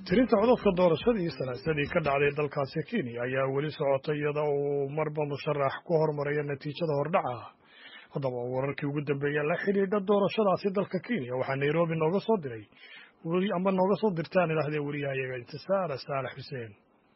tirinta codadka doorashadii salaasadii ka dhacday dalkaasi kenya ayaa weli socota iyada uu marba musharax ku hormaraya natiijada hordhaca haddaba wararkii ugu dambeeya la xidhiidha doorashadaasi dalka kenya waxaa nairobi nooga soo diray ama nooga soo dirtaan idhaahdee wariyahayaga intisaara saalax xuseen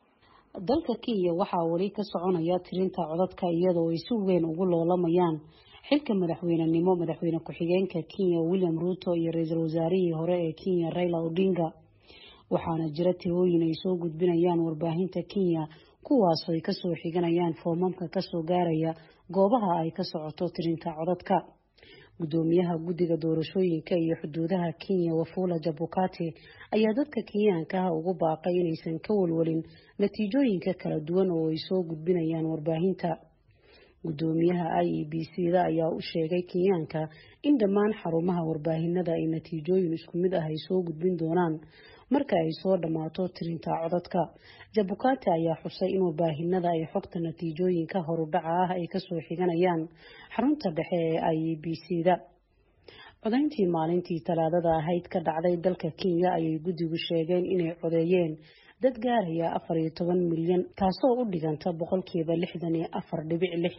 dalka kenya waxaa weli ka soconaya tirinta codadka iyadoo ay si weyn ugu loolamayaan xilka madaxweynenimo madaxweyne ku-xigeenka kenya william ruuto iyo ra-iisul wasaarihii hore ee kenya raila odinga waxaana jira tirooyin ay soo gudbinayaan warbaahinta kenya kuwaas ay kasoo xiganayaan foomamka kasoo gaaraya goobaha ay ka socoto tirinta codadka gudoomiyaha guddiga doorashooyinka iyo xuduudaha kenya wafula jabukati ayaa dadka kenyaanka ah ugu baaqay inaysan ka walwalin natiijooyinka kala duwan oo ay soo gudbinayaan warbaahinta gudoomiyaha i e b c da ayaa u sheegay kenyaanka in dhammaan xarumaha warbaahinada ay natiijooyin isku mid ah ay soo gudbin doonaan marka ay soo dhammaato tirinta codadka jabukati ayaa xusay in warbaahinada ay xogta natiijooyinka horudhaca ah ay kasoo xiganayaan xarunta dhexe ee i e b c da codayntii maalintii talaadada ahayd ka dhacday dalka kenya ayay guddigu sheegeen inay codeeyeen dad gaaraya afar iyo toban milyan taasoo u dhiganta boqolkiiba lixdan iyo afar dhibic lix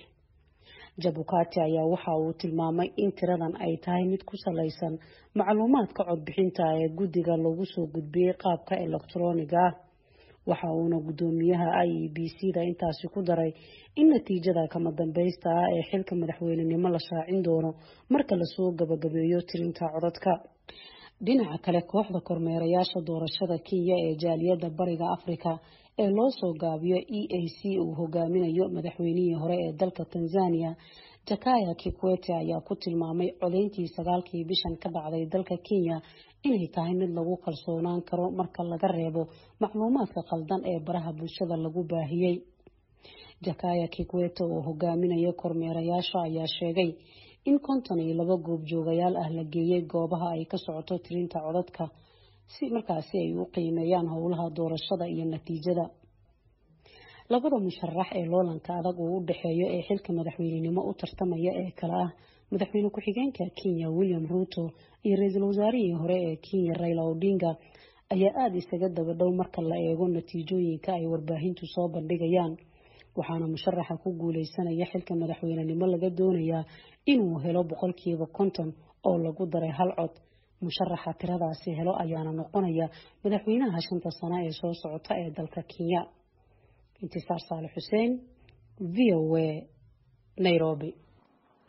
jabukati ayaa waxa uu tilmaamay in tiradan ay tahay mid ku salaysan macluumaadka codbixinta ee guddiga lagu soo gudbiyey qaabka elektroniga ah waxa uuna gudoomiyaha i e b c da intaasi ku daray in natiijada kama dambaysta ah ee xilka madaxweynenimo la shaacin doono marka lasoo gabagabeeyo tirinta codadka dhinaca kale kooxda kormeerayaasha doorashada kenya ee jaaliyadda bariga afrika ee loo soo gaabiyo e a c uu hogaaminayo madaxweynihii hore ee dalka tanzania jakaya kikwete ayaa ku tilmaamay codeyntii sagaalkii bishan ka dhacday dalka kenya inay tahay mid lagu kalsoonaan karo marka laga reebo macluumaadka khaldan ee baraha bulshada lagu baahiyey jakaya kikwete oo hogaaminaya kormeerayaasha ayaa sheegay in konton iyo laba goobjoogayaal ah la geeyey goobaha ay ka socoto tirinta codadka si markaasi ay u qiimeeyaan howlaha doorashada iyo natiijada labada musharax ee loolanka adag uu u dhexeeyo ee xilka madaxweynenimo u tartamaya ee kale ah madaxweyne ku-xigeenka kenya william ruuto iyo ra-iisul wasaarihii hore ee kenya raila odinga ayaa aada isaga daba dhow marka la eego natiijooyinka ay warbaahintu soo bandhigayaan waxaana musharaxa ku guuleysanaya xilka madaxweynenimo laga doonayaa inuu helo boqolkiiba konton oo lagu daray hal cod musharaxa tiradaasi helo ayaana noqonaya madaxweynaha shanta sano ee soo socota ee dalka kenya intisaar saale xuseen v o a nairobi